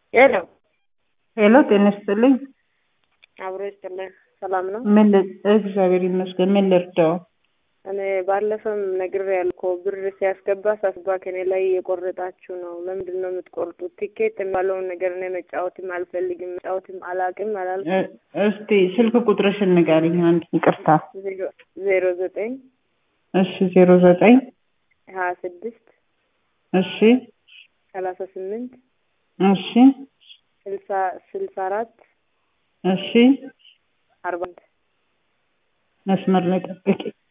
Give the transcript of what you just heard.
ሄሎ ሄሎ ጤና ይስጥልኝ። አብሮ ይስጥልኝ። ሰላም ነው? ምን ል- እግዚአብሔር ይመስገን። ምን ልርዳው? እኔ ባለፈም ነግሬያለሁ እኮ ብር ሲያስገባ ሳስባ ከኔ ላይ እየቆረጣችሁ ነው። ለምንድን ነው የምትቆርጡት? ቲኬት የሚባለውን ነገር እኔ መጫወትም አልፈልግም፣ መጫወትም አላውቅም አላልኩም። እ- እስቲ ስልክ ቁጥርሽን ንገሪኝ። አንድ ይቅርታ። ዜሮ- ዜሮ ዘጠኝ እሺ ዜሮ ዘጠኝ ሀያ ስድስት እሺ ሰላሳ ስምንት እሺ ስልሳ ስልሳ አራት እሺ አርባ አንድ መስመር ላይ ጠብቂ።